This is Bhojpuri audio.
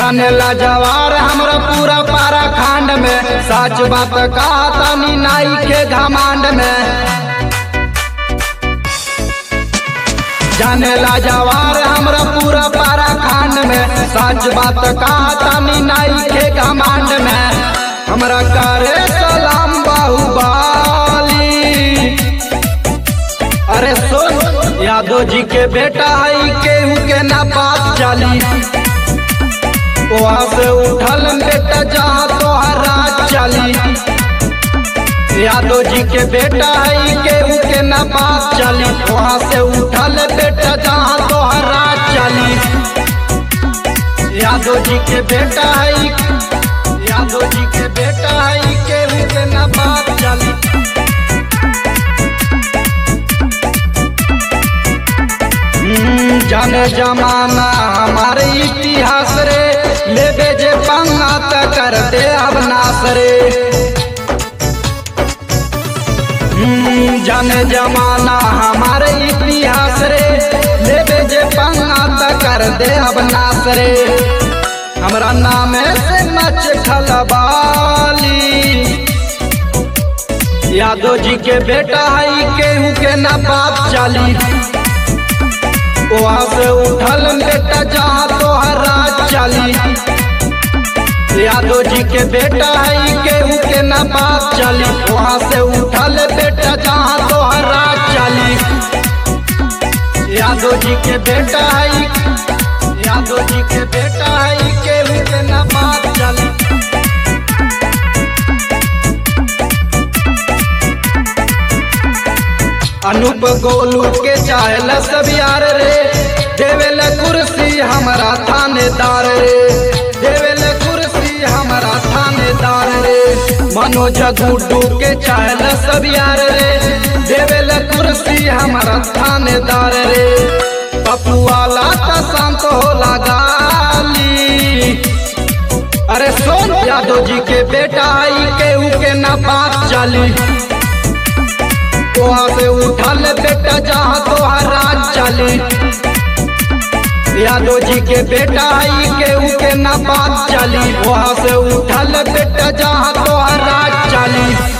जाने ला जवार हमरा पूरा पारा खांड में सच बात कहा तनी नाई के घमांड में जाने ला जवार हमरा पूरा पारा खांड में सच बात कहा तनी नाई के घमांड में हमरा करे सलाम बाहुबाली अरे सुन यादव जी के बेटा है केहू के ना बात चली वहाँ से उठल बेटा जहाँ तोहरा चली यादव जी के बेटा है केहू के ना बात चली वहाँ से उठल बेटा जहाँ तोहरा चली यादव जी के बेटा है यादव जी के बेटा है केहू के ना बात चली हम्म, जाने जमाना हमारे इतिहास रे लेबे जे पंगा त कर दे अब नास रे हम्म, जाने जमाना हमारे इतिहास रे लेबे जे पंगा त कर दे अब नास रे हमरा नामे से मच खलबाली यादव जी के बेटा है केहू के ना बात चली वहाँ से उठल बेटा जहाँ तोहरा चली यादव जी के बेटा है केहू के ना बात चली वहाँ से उठल बेटा जहाँ तोहरा चली यादव जी के बेटा है यादव जी के बेटा है केहू के ना बात चली अनूप गोलू के चाहल सब यार रे देवेल कुर्सी हमारा थानेदार रे देवेल कुर्सी हमारा थानेदार रे मनोज गुड्डू के चाहल सब यार रे देवेल कुर्सी हमारा थानेदार रे पप्पू वाला त शांत हो लगाली अरे सोन यादव जी के बेटा आई केहू के ना बात चली वहाँ से उठल बेटा जहाँ तोहरा चली यादव जी के बेटा आई केहू के ना बात चली वहाँ से उठल बेटा जहाँ तोहरा चली